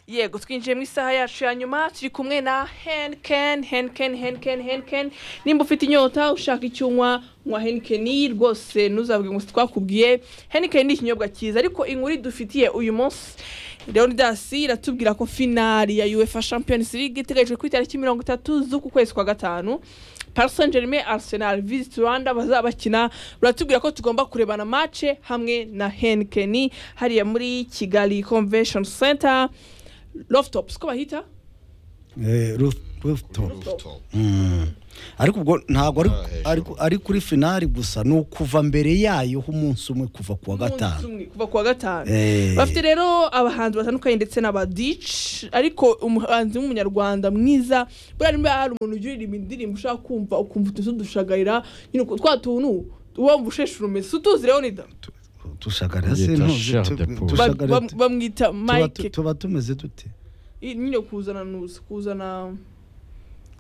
yego twinjiye mu isaha yacu ya nyuma turi kumwe na henikeni henikeni henikeni henikeni nimba ufite inyota ushaka icyo unywa nywa henikeni rwose ntuzabwe ngo twakubwiye henikeni ni ikinyobwa cyiza ariko inkuru idufitiye uyu munsi leonidasi iratubwira ko finari ya uefa champions league iteganyijwe ku itariki mirongo itatu z'uku kwezi kwa gatanu Paris Saint Germain Arsenal Visit Rwanda bazaba bakina uratubwira ko tugomba kurebana match hamwe na Henkeni hariya muri Kigali Convention Center Loftops ko bahita rooftop Rooftop. ariko ubwo ntabwo ari- Ah, hejuru. ariko ari kuri finari gusa ni ukuva mbere yayo ho umunsi umwe kuva ku wa Umunsi gatanu umwe, kuva ku wa gatanu Eh. bafite rero abahanzi batandukanye ndetse n'abadici ariko umuhanzi w'umunyarwanda mwiza buriya niba hari umuntu ujya uririmba indirimbo ushaka kumva ukumva utuzi dushagarira nyine uku- twa tuntu wumva usheshura umeze utuzi leonida tushagara se Yita ntuzi chair tu- de poule. Ba- tushagara ba- tu- bamwita tuba tu- mike tuba tumeze dute I- nyine kuzana nuza kuzana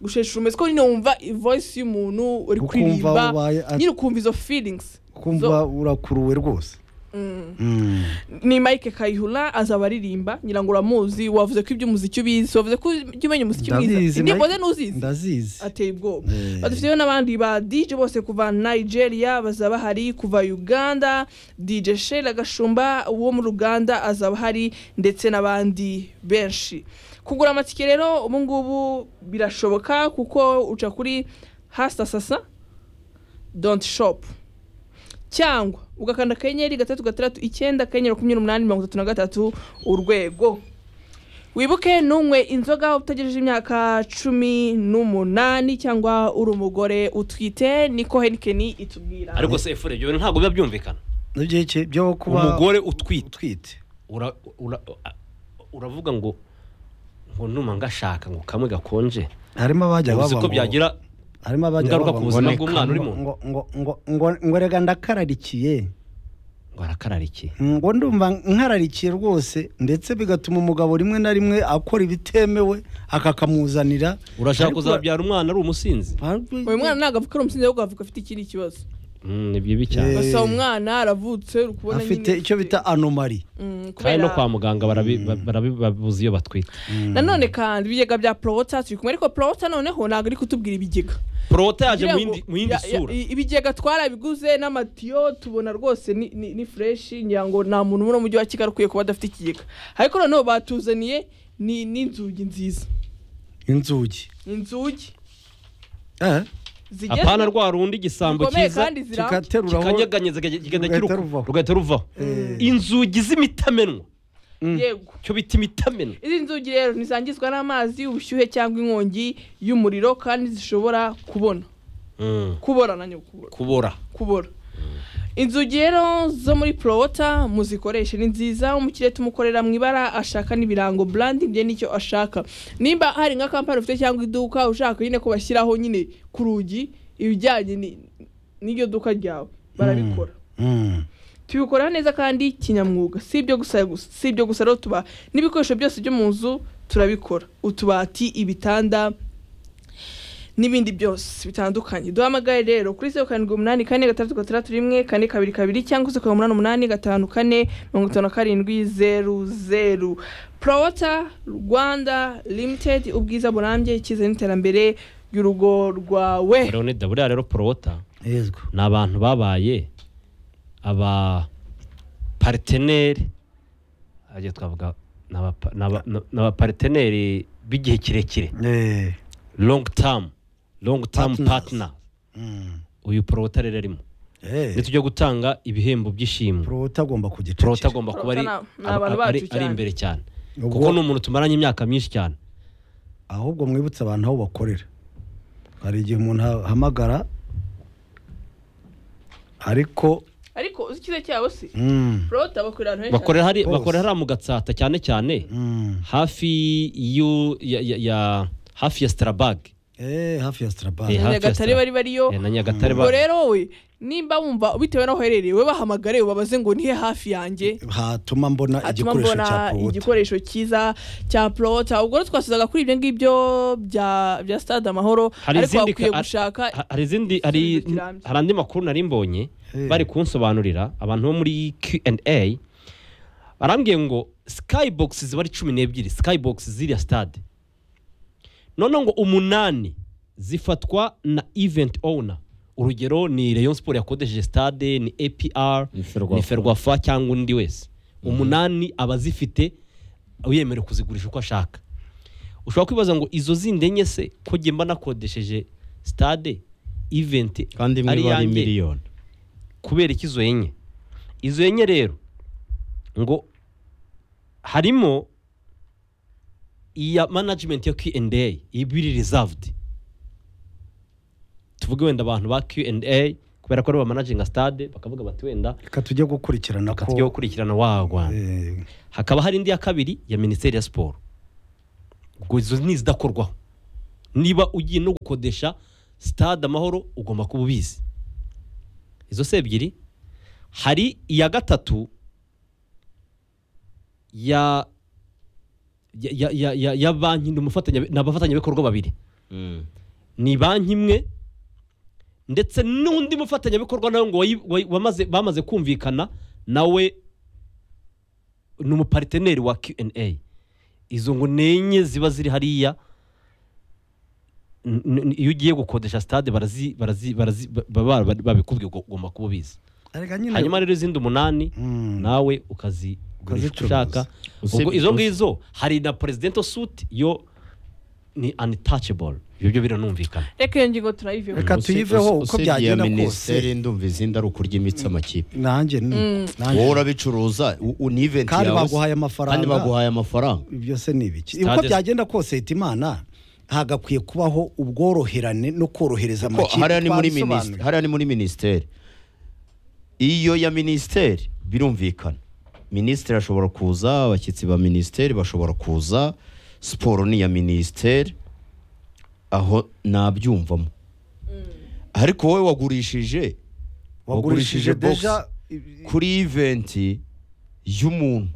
gushesha umeze ko nyine wumva voice y'umuntu uri Ukumva kuririmba wabaye at- nyine ukumva izo feelings kumva urakuruwe rwose Mm. ni Mike Kayihura azaba aririmba ngira ngo uramuzi wavuze ko iby'umuziki ubizi wavuze ko ujya umenya umuziki mwiza Ndabizi, indirimbo Mike- ze n'uzizi ndazizi ateye ubwoba Eh. badufiteho n'abandi ba DJ bose kuva Nigeria bazaba hari kuva Uganda DJ Sheila Gashumba wo mu Uganda azaba hari ndetse n'abandi benshi kugura amatike rero ubu ngubu birashoboka kuko uca kuri hasta sasa don't shop cyangwa ugakanda akanyenyeri gatatu gatandatu icyenda akanyenyeri makumyabiri n'umunani mirongo itatu na gatatu urwego wibuke n'umwe inzoga utagejeje imyaka cumi n'umunani cyangwa uri umugore utwite niko henikeni itubwira ariko se efure ibyo bintu ntabwo biba byumvikana n'ibyo iki byo kuba umugore utwite utwite ura- ura- a- uravuga ngo ngo numa ngashaka ngo kamwe gakonje harimo abajya uzi baba ko ngo- byagira harimo abajya ingaruka baba ku ngo- buzima ngo- bw'umwana urimo. ngo ngo ngo ngo ngo rega ndakararikiye ngo arakararikiye ngo ndumva nkararikiye rwose ndetse bigatuma umugabo rimwe na rimwe akora ibitemewe akakamuzanira urashaka Ariko- kuzabyara umwana ari umusinzi uyu mwana ntabwo avuka ari umusinzi ahubwo avuka afite ikindi kibazo Mm, ni bibi cyane Eh. gusa umwana aravutse uri kubona afite icyo bita anomari Mm, kandi no kubera- kwa muganga barabi- ba- barabibabuza iyo batwite nanone kandi ibigega bya porota turi kumwe ariko porota noneho ntabwo ari kutubwira ibigega porota yaje mu Kugira ngo- yindi- mu yindi ya- ya- sura i- ibigega twarabiguze n'amatiyo tubona rwose ni- ni ni fureshi ngira ngo nta muntu muri umujyi wa kigali ukwiye kuba adafite ikigega ariko noneho batuzaniye ni n'inzugi nziza inzugi inzugi Eh, zigezweho, apana rwa rundi igisambo zikomeye cyiza kandi ziramba kikateruraho kikanyeganyeza kikagenda Rugahita kiruka- ruvaho. rugahita ruvaho inzugi z'imitamenwa yego cyo bita imitamenwa izi nzugi rero ntizangizwa n'amazi ubushyuhe cyangwa inkongi y'umuriro kandi zishobora kubona kubora na nyoko kubora kubora kubora inzugi rero zo muri porota muzikoreshe ni nziza umukiriya tumukorera mu ibara ashaka n'ibirango branding bye nicyo ashaka nimba hari nka kampani ufite cyangwa iduka ushaka nyine ko bashyiraho nyine ku rugi ibijyanye ni- n'iryo duka ryawe barabikora Mm. tubikora neza kandi kinyamwuga si ibyo gusa gusa- si ibyo gusa rero tuba n'ibikoresho byose byo mu nzu turabikora utubati ibitanda n'ibindi byose bitandukanye duhamagaye rero kuri zeru karindwi umunani kane gatandatu gatandatu rimwe kane kabiri kabiri cyangwa se ku umunani umunani gatanu kane mirongo itanu na karindwi zeru zeru porota rwanda limitedi ubwiza burambye icyizere n'iterambere ry'urugo rwawe leonida buriya rero porota yego ni abantu babaye aba pariteneri ajya twavuga ni abapa- ni aba- ni abapariteneri b'igihe kirekire Eh, long term long term Partners. partner mm. uyu porota rero arimo Eh, ndetse ujya gutanga ibihembo by'ishimwe porota agomba porota kugiceceka agomba kuba ari Porota ni- ni abantu aba- ari- bacu ari cyane. imbere cyane Ubwo- kuko ni umuntu tumaranye imyaka myinshi cyane ahubwo mwibutse abantu aho bakorera hari igihe umuntu ahamagara ariko ariko uzi icyiza cyabo si mm, porota bakorera ahantu henshi bakorera hari- Bose. bakorera hariya mu gatsata cyane cyane mm. hafi y'u- ya- ya- ya- hafi ya sitarabaga Eh, hafi ya Eh, strabane hafi ya nyagatare Star- bari bariyo Eh, na nyagatare ubwo ba- rero wowe nimba wumva bitewe n'aho uherereye we bahamagare ubabaze ngo nihe hafi yanjye hatuma mbona atuma igikoresho cya mbona porota igikoresho cyiza cya porota ubwo rero twasuzaga kuri ibyo ngibyo bya bya stade amahoro hari ariko izindi bakwiye ka- gushaka ha- hari izindi hari igisubizo kirambye. hari andi makuru nari mbonye Eh. bari kunsobanurira abantu bo muri Q&A barambwiye ngo skybox ziba ari cumi n'ebyiri skybox ziriya stade noneho ngo umunani zifatwa na event owner urugero ni rayon sport yakodesheje stade ni apr Ni Ferwafa. ni ferwafa cyangwa undi wese umunani aba azifite yemerewe kuzigurisha uko ashaka ushobora kwibaza ngo izo zindi enye se ko njye mba nakodesheje stade event kandi imwe ari iba ari iyanjye? miliyoni kubera iki izo enye izo enye rero ngo harimo iya management ya Q&A ibiri reserved tuvuge wenda abantu ba Q&A kubera ko ari managinga stade bakavuga bati wenda reka tujye gukurikirana ko tujye gukurikirana wa Rwanda Eh, hakaba hari indi ya kabiri ya minisiteri ya siporo ubwo izo ni izidakorwaho niba ugiye no gukodesha stade amahoro ugomba kuba ubizi izo si ebyiri hari iya gatatu ya ya- ya, ya, ya, ya banki ni umufatanya ni abafatanyabikorwa babiri ni banki imwe ndetse n'undi mufatanyabikorwa nawe ngo wayi- wayi- wamaze- bamaze kumvikana nawe ni umupariteneri wa Q&A izo ngo ni enye ziba ziri hariya N- n- iyo ugiye gukodesha stade barazi barazi barazi ba- ba- ba- babikubwiye ngo ugomba kuba ubizi arega nyine hanyuma rero izindi umunani Mm. nawe ukazi Ukazicuruza. ushaka Usibye- ubwo izo ngizo hari na presidential suit yo ni untouchable ibyo byo biranumvikana reka iyo ngingo turayiveho Reka tuyiveho uko byagenda kose. minisiteri ndumva izindi ari ukuryimitsi amakipe nanjye ni nanjye wowe urabicuruza u- u- ni event Kandi yawe se. baguhaye amafaranga. kandi baguhaye amafaranga ibyo se ni ibiki Stade- uko byagenda kose hita imana hagakwiye kubaho ubworoherane no korohereza ko amakipe hariya ni muri twabisobanura. minisiteri hariya ni muri minisiteri iyo ya minisiteri birumvikana minisitiri ashobora kuza abashyitsi ba minisiteri bashobora kuza siporo ni iya minisiteri aho nabyumvamo ariko wowe wagurishije wagurishije wagurishije box deja kuri iventi y'umuntu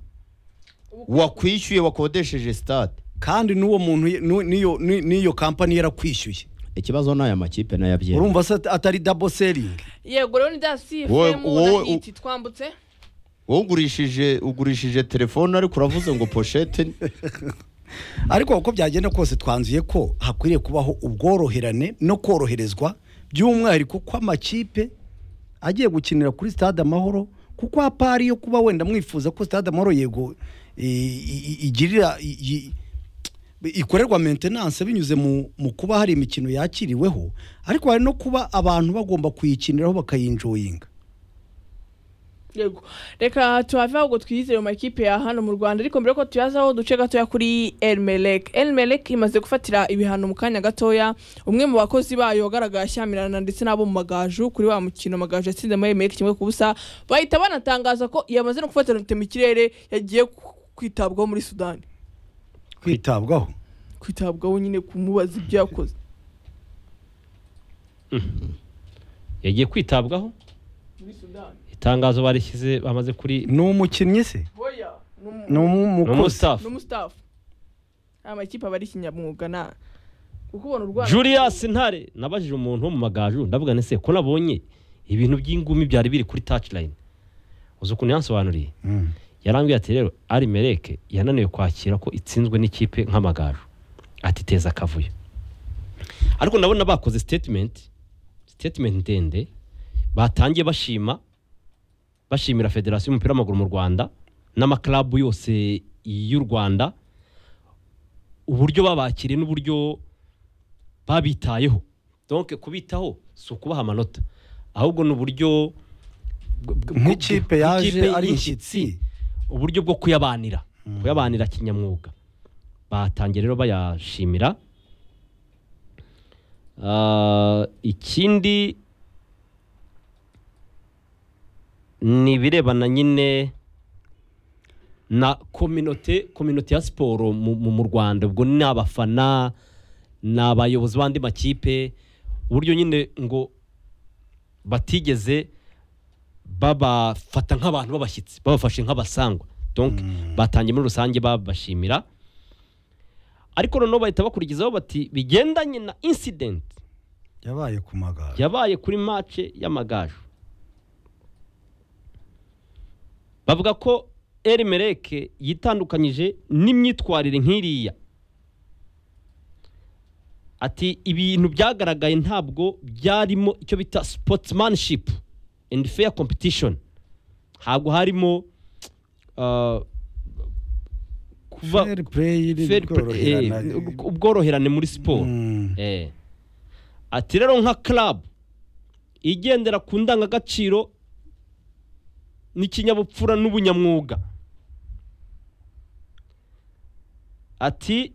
wakwishyuye wakodesheje stade kandi n'uwo muntu nu- n'iyo ni- n'iyo kampani yarakwishyuye ikibazo ni aya makipe n'ayabyera urumva se atari dabo seringi yego rero ni bya sifu Wowe- wowe- na hiti twambutse wowe ugurishije ugurishije telefone ariko uravuze ngo poshete ni- ariko uko byagenda kose twanzuye ko hakwiriye kubaho ubworoherane no koroherezwa by'umwihariko ko amakipe agiye gukinira kuri stade amahoro kuko hapari yo kuba wenda mwifuza ko stade amahoro yego i- i- i- igirira i- i- ikorerwa maintenance binyuze mu, mu kuba hari imikino yakiriweho ariko hari no kuba abantu bagomba kuyikiniraho bakayinjoyinga yego reka tuhave ahubwo twiyize mu makipe ya hano mu rwanda ariko mbere yuko tuyazaho duce gatoya kuri elmelek elmelek imaze gufatira ibihano mu kanya gatoya umwe mu bakozi bayo wagaragaye ashyamirana ndetse n'abo mu magaju kuri wa mukino magaju yatsinze muri elmelek kimwe ku busa bahita banatangaza ko yamaze no gufatira rute mu kirere yagiye ku- kwitabwaho muri sudani kwitabwaho kwitabwaho nyine kumubaza ibyo yakoze yagiye kwitabwaho muri sudani itangazo barishyize bamaze kuri ni umukinnyi se hoya ni ni umu- ni umukozi ni umustafu umustafu aya makipe aba ari ikinyamwuga na kuko ubona urwanda Julius Ntare nabajije umuntu wo mu magaju ndavuga nti se ko nabonye ibintu by'ingumi byari biri kuri touchline uzi ukuntu yansobanuriye Mm. yarambwiye ati rero ari mereke yananiwe kwakira ko itsinzwe n'ikipe nk'amagaju ati teza akavuyo ariko ndabona bakoze statement statement ndende batangiye bashima bashimira federasiyo y'umupira w'amaguru mu rwanda n'amaklabu yose y'u rwanda uburyo babakiriye n'uburyo babitayeho donc kubitaho si ukubaha amanota ahubwo ni uburyo bw- bw- nk'ikipe yaje nk'ikipe ari y'inshyitsi, inshyitsi uburyo bwo kuyabanira kuyabanira kinyamwuga batangiye rero bayashimira Ah, ikindi ni ibirebana nyine na kominote kominote ya siporo mu, mu, mu rwanda ubwo ni abafana ni abayobozi b'andi makipe uburyo nyine ngo batigeze babafata nk'abantu b'abashyitsi babafashe nk'abasangwa donc batangiye muri rusange babashimira ariko noneho bahita bakurikizaho bati bigendanye na incident yabaye ku magare yabaye kuri match y'amagaju bavuga ko erimereke yitandukanyije n'imyitwarire nk'iriya ati ibintu byagaragaye ntabwo byarimo icyo bita sportsmanship and fair competition ntabwo harimo ah, kuva fair play fair play- eh, koroherana ubworoherane muri siporo Mm. Eh. ati rero nka club igendera ku ndangagaciro n'ikinyabupfura n'ubunyamwuga ati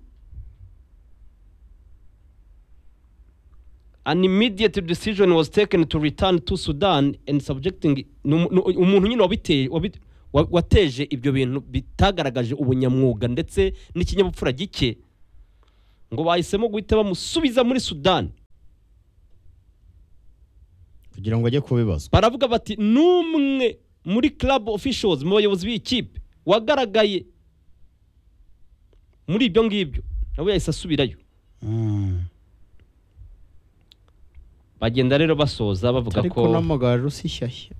an immediate decision was taken to return to sudan and subjecting ni umu- ni umuntu nyine wabiteye wabi- wa- wateje ibyo bintu bitagaragaje ubunyamwuga ndetse n'ikinyabupfura gike ngo bahisemo guhita bamusubiza muri sudan kugira ngo ajye kubibazwa baravuga bati n'umwe muri club officials mu bayobozi b'ikipe wagaragaye muri ibyo ngibyo nawe yahise asubirayo Mm. bagenda rero basoza bavuga ariko ko n'amagaju si shyashya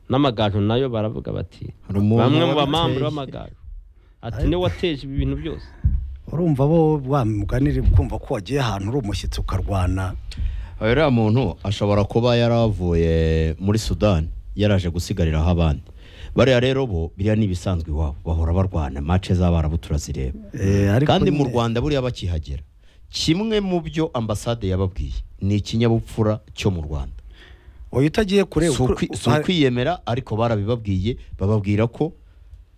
n'amagaju nayo baravuga bati hari umuntu bamwe mu wabiteye. bamambure b'amagaju ati niwe wateje ibi bintu byose urumva bo wamuganire kumva ko wagiye ahantu uri umushyitsi ukarwana uriya muntu ashobora kuba yaravuye muri sudan yaraje gusigariraho abandi bariya rero bo biriya ni ibisanzwe iwabo bahora barwana mace z'abarabu turazireba Eh, ariko kandi mu nyine- rwanda buriya bakihagera kimwe mu byo ambasade yababwiye ni ikinyabupfura cyo mu rwanda oya utagiye kure Si ukwi- si ukwiyemera ariko barabibabwiye bababwira ko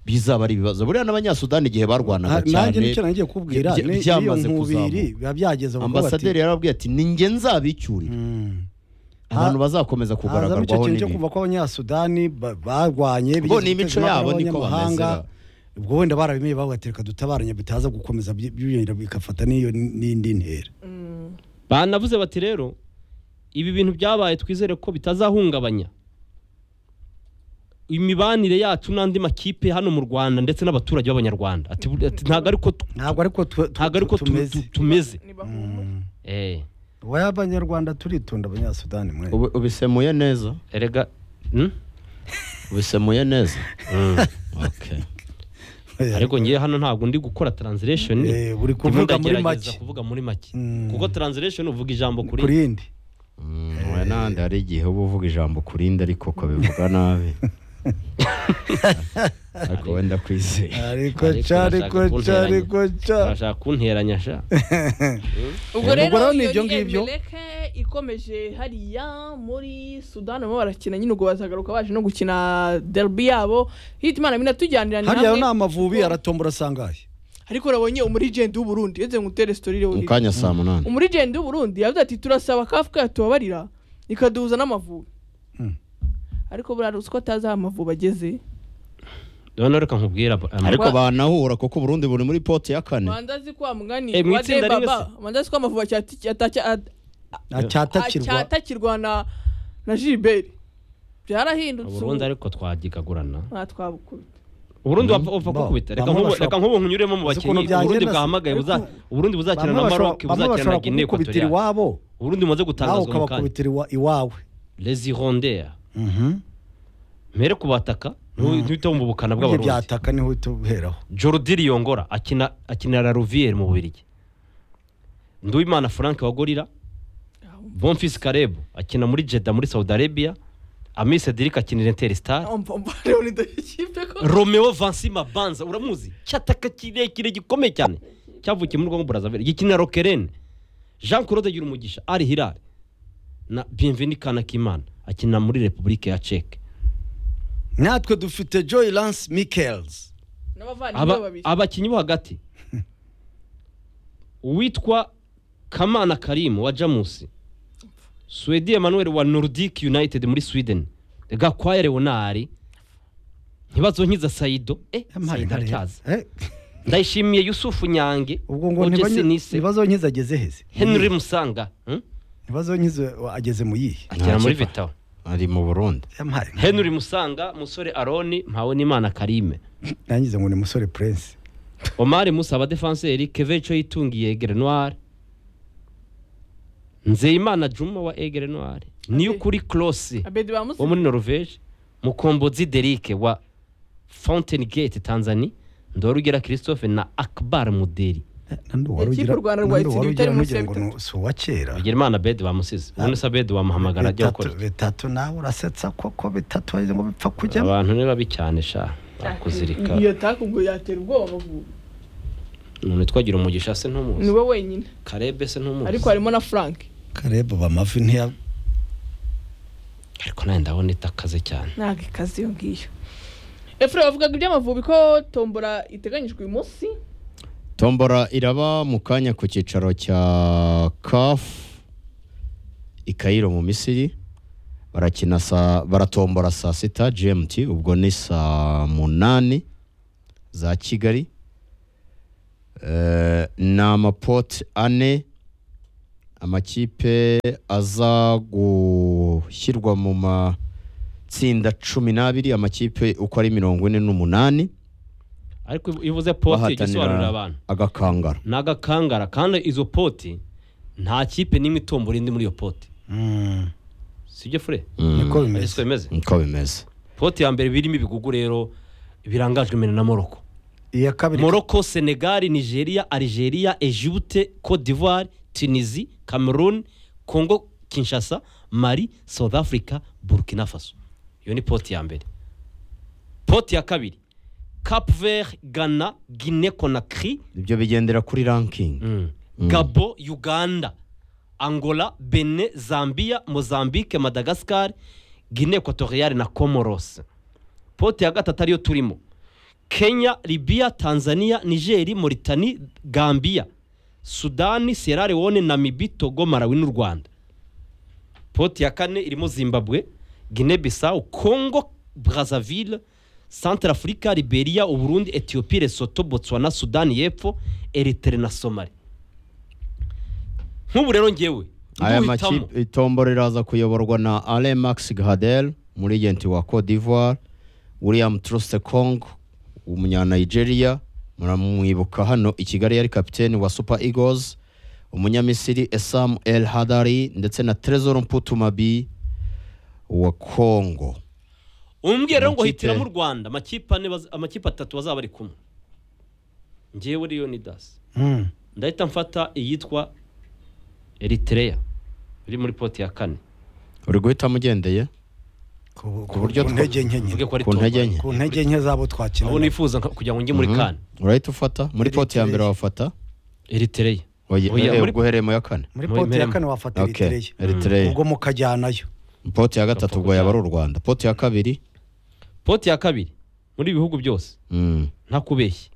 bizaba ari ibibazo buriya n'abanyasudani igihe barwanaga nanjye cyane nicyo nagiye kubwira bya- ni- iyo byamaze nkubiri kuzamuka biba byageze aho kuba bati- ambasaderi yarababwiye ati ni njye nzabicyurira Mm. abantu hazamo bazakomeza icyo kugaragarwaho kintu cyo n'ibi kuva ko abanyasudani ba- barwanye Bo bigeze ni imico guteza impaka yabo niko n'abanyamahanga. bameze ubwo wenda barabimeye bagatereka dutabaranye bitaza gukomeza by- byiyongera bigafata n'iyo n'indi ntera banavuze bati rero ibi bintu byabaye twizere ko bitazahungabanya imibanire yacu n'andi makipe hano mu rwanda ndetse n'abaturage b'abanyarwanda ati bu- ati ntabwo ariko ntabwo ariko tu- tu- ntabwo ariko tu- tu- tumeze tu- tumeze ntibahumure Eh, wowe abanyarwanda turitonda abanyasudani mwe Ubi- ubisemuye neza erega hmm? ubisemuye neza Mm. Okay. ariko ngiye hano ntabwo ndi gukora translation Eh, uri ndimo kuvuga muri ndagerageza make. kuvuga muri make Mm. kuko translation uvuga ijambo kuri kuri indi Mm, oya n'ahandi hari igihe uba uvuga ijambo ku rindi ariko ukabivuga nabi ariko wenda kwizeye ariko Ariko ca ariko ca ariko urashaka kunteranya. ca urashaka kunteranya sha ubwo Ubwo rero rero ni iyo ibyo ni ngibyo. emeleke ikomeje hariya muri sudani barimo barakina nyine ubwo bazagaruka baje no gukina derby yabo hitimana binatujyaniranye hariya ni hamwe amavubi aratombora asangaye ariko urabonye umurijenti w'uburundi yeze ngo utere sitori iriho mu iri. kanya saa munani umurijenti w'uburundi yavuze ati turasaba kafu kayo tubabarira ikaduhuza n'amavubi Mm. ariko buriya ruswa atazi aho amavubi ageze none reka nkubwira amara ariko banahura kuko uburundi buri muri poti ya kane manza azi ko wa mugani Eh, mu wa itsinda rimwe debaba manza azi ko amavubi acyati- atacya- at- acyatakirwa acyatakirwa na na jiliberi byarahindutse ubu. uburundi ariko twagikagurana nta twabukubita uburundi Mm. wapfa wapfa Ba- kukubita reka bamwe nk'ubu bashobora- reka nk'ubu nkunyuremo mu Uzi ukuntu bakinnyi byagenda uburundi se? bwahamagaye buza- uburundi buzakina bamwe na bashobora- maroc bamwe buzakina na bashobora guinee kugukubitira equatoriale iwabo uburundi mumaze nawe gutangazwa mu kanya ukabakubitira iwa- iwawe lezi rondera Mhm. mpere kubataka ntuhite wumva ubukana ibyo bw'abarundi byataka niho uhita uheraho jordi riyongora akina akina la ruviere mu bubiligi nduwimana frank wa gorira bonfils karebu akina muri jeda muri saudi arabia ami cedric akinira interstar umva umva rero ni dore ikipe ko romeo vansima banza uramuzi cyataka kirekire gikomeye cyane cyavukiye muri rwango burazavire gikinira rokerene jean claude gira umugisha ari hilari na bienveni kanakimana akina muri repubulika ya ceke natwe dufite joy lance michaels n'abavandimwe Aba- babiri abakinnyi bo hagati uwitwa kamana karimu wa jamusi swedi emmanuel wa nordic united muri sweden gakwaya leonari ntibazo nkiza sayido eh Yampaye sayido nka rero. aracyaza Eh, ndayishimiye yusufu nyange ubwo ngo Oje ntibanye- Sinise, ntibazonkize ageze heze henry musanga hmm? ntibazonkize ageze mu yihe agera muri kipa. vitao ari mu burundi yampaye nka- henry musanga musore aroni mpawe n'imana karime nangize ngo ni musore prince omari musa abadefanseri keveco yitungiye egere noire nzeyimana juma wa egere noire niyukuri kuri abedi bamusi wo muri norvege mukombozi derike wa fountain gate tanzania ndorugira christophe na akbar muderi nandi uwari Ikipe ugira u Rwanda rwayitsindiye nandi uwari ibitari ugira munsi ntugira ya bitatu. ngo ni- si uwa kera bigira imana bede bamusize ubundi se bede wamuhamagara ajya bitatu gukora bitatu nawe urasetsa koko bitatu wagize ngo bipfa kujyamo abantu ni babi cyane sha bakuzirika iyo takuguye yatera ubwoba ubu. umuntu twagira umugisha se ni ntumuzi we wenyine karebe se ntumuzi ariko harimo na frank kareba bamavi ntiya ariko nawe ndabona itakaze cyane ntabwo ikaze iyo ngiyo efure bavugaga iby'amavubi ko tombora iteganyijwe uyu munsi tombora iraba mu kanya ku cyicaro cya kafu i Cairo mu misiri barakina saa baratombora saa sita gmt ubwo ni saa munani za kigali Eh, ni amapoti ane amakipe aza gushyirwa mu matsinda cumi n'abiri amakipe uko ari mirongo ine n'umunani ariko iyo uvuze poti igisobanurira abantu agakangara ni agakangara kandi izo poti nta kipe n'imwe itombora indi muri iyo poti sibyo fure niko ariko bimeze bimeze niko bimeze poti ya mbere birimo ibigugu rero birangajwe imbere na moroko iya kabiri moroko senegali nigeria algeria egypte cote d'ivoire tunisie cameroon congo kinshasa mali south africa burkina faso iyo ni poti ya mbere poti ya kabiri cap vert ghana guinée conakry ibyo bigendera kuri ranking gabo uganda angola benin zambia mozambique madagascar guinée equatoriale na comoros pote ya gatatu ariyo turimo kenya libya tanzania nigeri mauritanie gambia sudani sierra leone namibi togo malawi n'u rwanda pote ya kane irimo zimbabwe guinée bissau congo brazzaville centre africa liberia uburundi ethiopie lesotho botswana sudani y'epfo eritere na somali nk'ubu rero ngewe aya nduhitamo makipe itombora iraza kuyoborwa na ale max gahadel umurigenti wa cote d'ivoire william truste kong umunyanigeria muramwibuka hano i kigali yari kapiteni wa super eagles umunyamisiri esam el hadari ndetse na tresor mputumabi wa congo umbwira rero ngo Amakipe- hitiramo u rwanda amakipe ane baz- amakipe atatu bazaba ari kumwe ngewe rero ni dasi Mm. ndahita mfata iyitwa eritereya iri muri poti ya kane uri guhitamo ugendeye ku ku buryo buryo two- ntege nke nyine mvuge ko ari ku ntege tombora. nke. ku ntege nke zabo twakina abo nifuza nka- kugira ngo njye muri Mhm. kane urahita ufata muri poti ya mbere Eritrea. wafata eritereya Oya, Oya, eh, muri- ubwo uhereye mu ya kane muri Muri poti ya Meremo. kane wafata Okay, iritereye Eritrea. ubwo mukajyanayo poti ya gatatu ubwo Gapoko yaba ari u rwanda poti ya kabiri poti ya kabiri muri ibi bihugu byose mm. nta kubeshya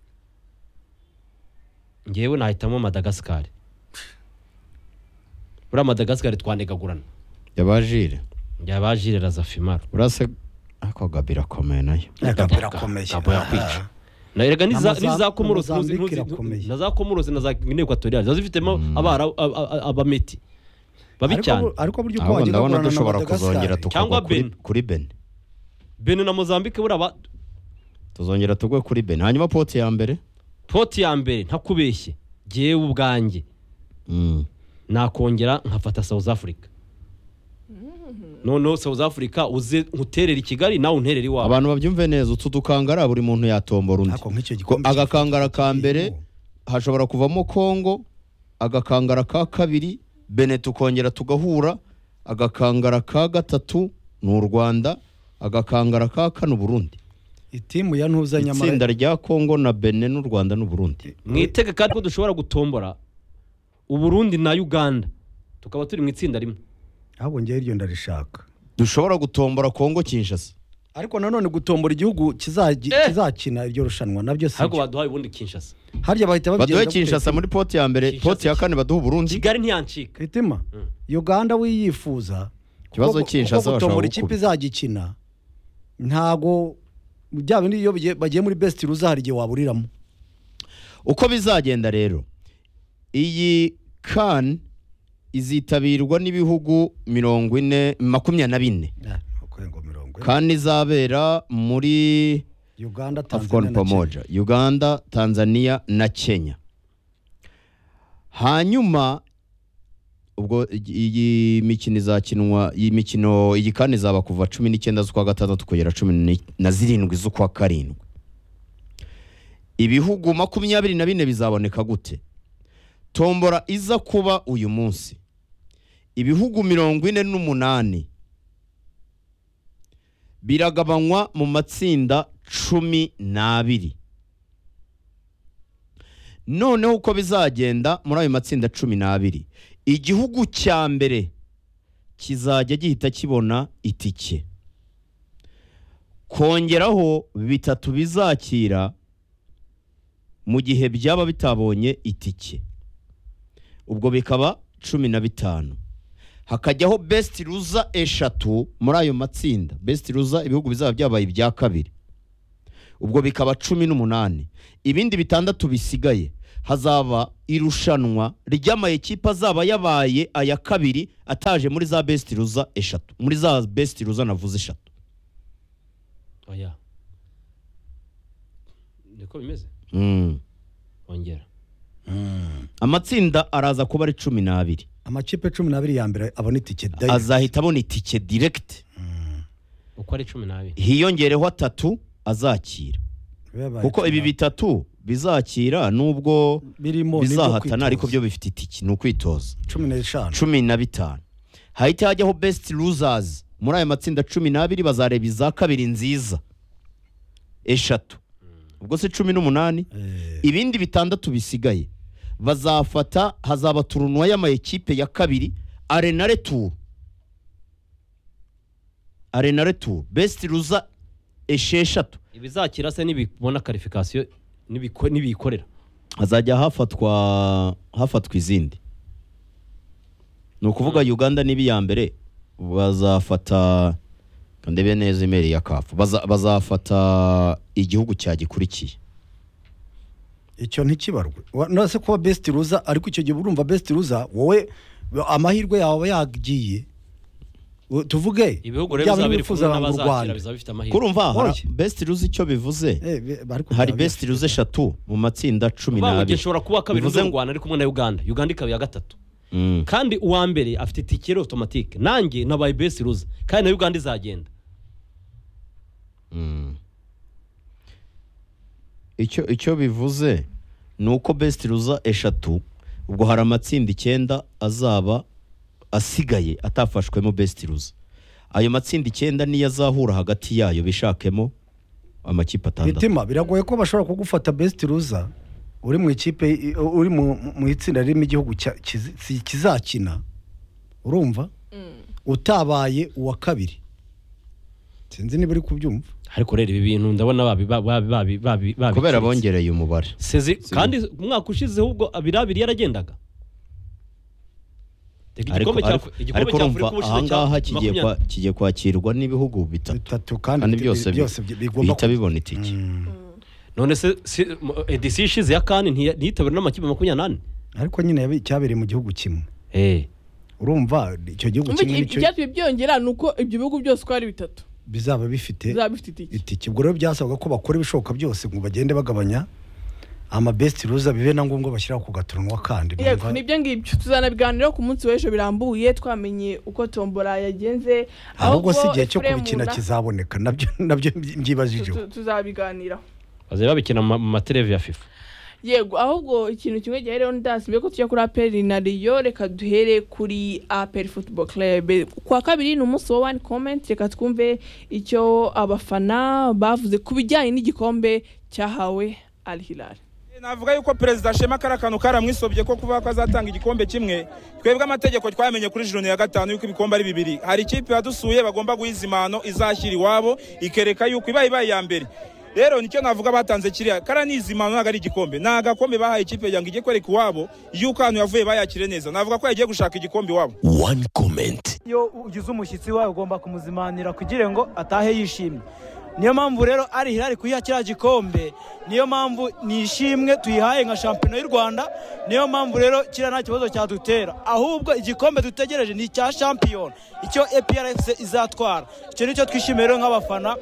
ngewe nahitamo madagascar buriya madagascar twanegagurana yabajire yabajire razafimaro urase ako gabi irakomeye nayo Gabo irakomeye. Gabo yakwica. na erega Na Moza- n'iza komoros na Mozambique ntuzi- irakomeye. ntuzi- na za komoros na za guinea equatoriale ziba zifitemo abara a- a- a- abameti babi Ariko cyane bu- ariko buryo uko ahubwo wagiye ndabona gukorana na dushobora kuzongera Madagascar tukagwa Cyangwa kuri Ben. kuri beni bene na mozambique buriya ba- tuzongera tugwe kuri beni hanyuma poti ya mbere poti ya mbere ntakubeshye ngewe ubwanjye Mm. nakongera nkafata south africa noneho south africa uze nkuterera i kigali nawe unterere iwawe abantu babyumve neza utu dukangara buri muntu yatombora undi Ariko nk'icyo Ko gikombe agakangara ka mbere kirimo. hashobora kuvamo kongo agakangara ka kabiri bene tukongera tugahura agakangara ka gatatu ni u rwanda agakangara ka kane uburundi itimu ya ntuza nyamara itsinda rya kongo na bene n'u rwanda n'uburundi mwitege kandi ko dushobora gutombora uburundi na uganda tukaba turi mu itsinda rimwe ahubwo ngewe iryo ndarishaka dushobora gutombora kongo kinshasa ariko nanone gutombora igihugu kizaji- Eh! kizakina iryo rushanwa nabyo si ahubwo baduhaye ubundi kinshasa harya bahita baduhe babyenda kinshasa muri poti ya mbere Kinshasa poti ya iki- kane baduhe uburundi kigali ntiyancika kitima uganda wiyifuza Ikibazo kuko- Kinshasa kuko bashobora gutombora gukubita. ikipe izagikina ntago bya bindi iyo bagiye- bagiye muri best ruza hari igihe waburiramo uko bizagenda rero iyi kan izitabirwa n'ibihugu mirongo ine makumyabiri na bine kan izabera muri uganda tanzania afcon na Kenya. pamoja uganda tanzania na kenya hanyuma ubwo iyi- iyi mikino izakinwa iyi mikino iyi kan izaba kuva cumi n'icyenda z'ukwa gatandatu kugera cumi ni- na zirindwi z'ukwa karindwi ibihugu makumyabiri na bine bizaboneka gute tombora iza kuba uyu munsi ibihugu mirongo ine n'umunani biragabanywa mu matsinda cumi n'abiri noneho uko bizagenda muri ayo matsinda cumi n'abiri igihugu cya mbere kizajya gihita kibona itike kongeraho bitatu bizakira mu gihe byaba bitabonye itike ubwo bikaba cumi na bitanu hakajyaho besiti ruza eshatu muri ayo matsinda besiti ruza ibihugu bizaba byabaye ibya kabiri ubwo bikaba cumi n'umunani ibindi bitandatu bisigaye hazaba irushanwa ry'amayekipe azaba yabaye aya kabiri ataje muri za besiti ruza eshatu muri za besiti ruza navuze eshatu oya niko bimeze Mm. ongera amatsinda araza kuba ari cumi n'abiri amakipe cumi n'abiri ya mbere abona itike azahita abona itike diregiti uko ari cumi n'abiri hiyongereho atatu azakira kuko ibi bitatu bizakira nubwo birimo nibyo bizahatana kwitoza. ariko byo bifite itiki ni ukwitoza cumi n'eshanu cumi na bitanu hahita hajyaho besiti ruzazi muri aya matsinda cumi n'abiri bazareba iza kabiri nziza eshatu ubwo se cumi n'umunani Eh, ibindi bitandatu bisigaye bazafata hazaba turunwa y'amayekipe ya kabiri arenare turu arenare turu besiti ruza esheshatu ibizakira se nibibona karifikasiyo n'ibiko- n'ibiyikorera hazajya hafatwa hafatwa izindi ni ukuvuga uganda niba iya mbere bazafata ndebe neza imeri ya kafu Baza- bazafata igihugu cyagikurikiye icyo ntikibarwe Wa- nose kuba besiti ruza ariko icyo gihe urumva besiti ruza wowe ba- amahirwe yawe aba yagiye U- tuvuge ibihugu rero byaba bizaba biri n'ibifuza kumwe mu n'abazakira Rwanda. bizaba bifite amahirwe kurumva hari Oye. besiti ruzi icyo bivuze Eh, be- ariko hari byaba besiti ruzi eshatu mu matsinda cumi uvuga ngo njye n'abiri nshobora kuba kabiri Bivuze uza ngo- mu Rwanda ari kumwe na uganda uganda ikaba iya gatatu Mm. kandi uwa mbere afite itike yari otomatike nanjye nabaye besi ruza kandi na uganda izagenda Mm. icyo icyo bivuze ni uko besiti ruza eshatu ubwo hari amatsinda icyenda azaba asigaye atafashwemo besiti ruza ayo matsinda icyenda niyo azahura hagati yayo bishakemo amakipe atandatu mitima biragoye ko bashobora kugufata besiti ruza uri mu ikipe i- uri mu mu itsinda ririmo igihugu cya- kizi- si- kizakina urumva utabaye uwa kabiri sinzi niba uri kubyumva ariko rero ibi bintu ndabona babi babi babi babi babi kubera bongereye umubare sezi kandi umwaka ushizeho ubwo abiri abiri yaragendaga Reka ariko igikombe cya ariko- igikombe ariko cya urumva afurika ubushize cya ahangaha kigiye makumyabiri- kwa- kigiye kwakirwa n'ibihugu bitatu bitatu kandi kandi byose bi- byose bi- bigomba bihita bibona itike none se si- mu- edisiyo ishize ya kane ntiya- ntiyitabiriwe n'amakipe makumyabiri n'ane ariko nyine yabi- cyabereye mu gihugu kimwe urumva icyo gihugu Umva kimwe iki- nicyo icyatumye byongera ni uko ibyo bihugu byose uko ari bitatu bizaba bifite bizaba bifite itike itike ubwo rero byasabwaga ko bakora ibishoboka byose ngo bagende bagabanya amabesiti ruza bibe na ngombwa bashyiraho ku gaturunwa kandi yego numva- nibyo ngibyo tuzanabiganiraho ku munsi w'ejo birambuye twamenye uko tombora yagenze ahubwo si igihe cyo Ephraim kubikina na- kizaboneka nabyo nabyo mbyibajijeho tu- tuzabiganiraho bazajya babikina mu ma- mu materevi ya fifa yego ahubwo ikintu kimwe gihe rero ndasi mbere ko tujya kuri aperi na riyo reka duhere kuri aperi futuboro kerebe kwa kabiri ni umunsi wa wani komenti reka twumve icyo abafana bavuze ku bijyanye n'igikombe cyahawe al hilal navuga yuko perezida ashema kari akantu karamwisobye ko kuvuga ko azatanga igikombe kimwe twebwe amategeko twamenye kuri jiro ya gatanu yuko ibikombe ari bibiri hari ikipe yadusuye bagomba guha izimano izashyira iwabo ikereka yuko ibaye ibaye iya mbere rero nicyo navuga batanze kiriya kara ni izimano ntabwo ari igikombe ni agakombe bahaye ikipe kugira ngo ijye kwereka iwabo yuko ahantu yavuye bayakire neza navuga ko yagiye gushaka igikombe iwabo One comment. iyo ugize umushyitsi wawe ugomba kumuzimanira kugira ngo atahe yishimye niyo mpamvu rero ari hirari kuyiha kiriya gikombe niyo mpamvu nishimwe tuyihaye nka shampiyona y'u rwanda niyo mpamvu rero kiriya nta kibazo cyadutera ahubwo igikombe dutegereje ni icya shampiyona icyo eprfc izatwara icyo nicyo twishimiye rero nk'abafana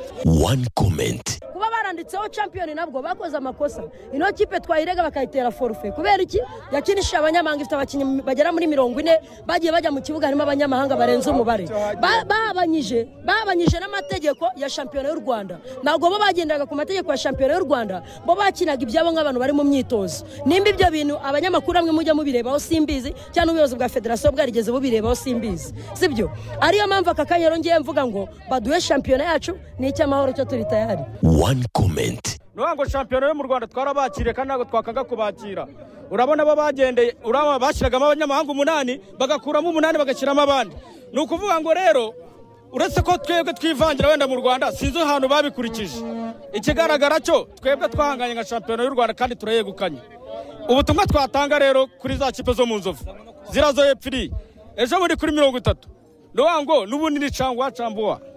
One comment. kuba banditseho champion nabwo bakoze amakosa ino kipe twayirega bakayitera forufe kubera iki yakinishije abanyamahanga ifite abakinnyi bagera muri mirongo ine bagiye bajya mu kibuga harimo abanyamahanga barenze umubare Ba- babanyije babanyije n'amategeko ya shampiyona y'u rwanda ntabwo bo bagendaga ku mategeko ya shampiyona y'u rwanda bo bakinaga ibyabo nk'abantu bari mu myitozo nimba ibyo bintu abanyamakuru amwe mujya mubirebaho simbizi cyangwa ubuyobozi bwa federasiyo bwarigeze bubirebaho simbizi sibyo ariyo mpamvu aka kanya rero ngiye mvuga ngo baduhe shampiyona yacu ni icy'amahoro cyo turi tayari one comment nuvuga ngo shampiyona yo mu rwanda twarabakiriye kandi ntabwo twakanga kubakira urabona bo bagendeye uraba bashyiragamo abanyamahanga umunani bagakuramo umunani bagashyiramo abandi ni ukuvuga ngo rero uretse ko twebwe twivangira wenda mu rwanda sinzi ahantu babikurikije ikigaragara cyo twebwe twahanganye nka shampiyona y'u rwanda kandi turayegukanye ubutumwa twatanga rero kuri za kipe zo mu nzovu ziriya zo hepfo iriya ejo muri kuri mirongo itatu ni ukuvuga ngo n'ubundi ni cangwa cambuwa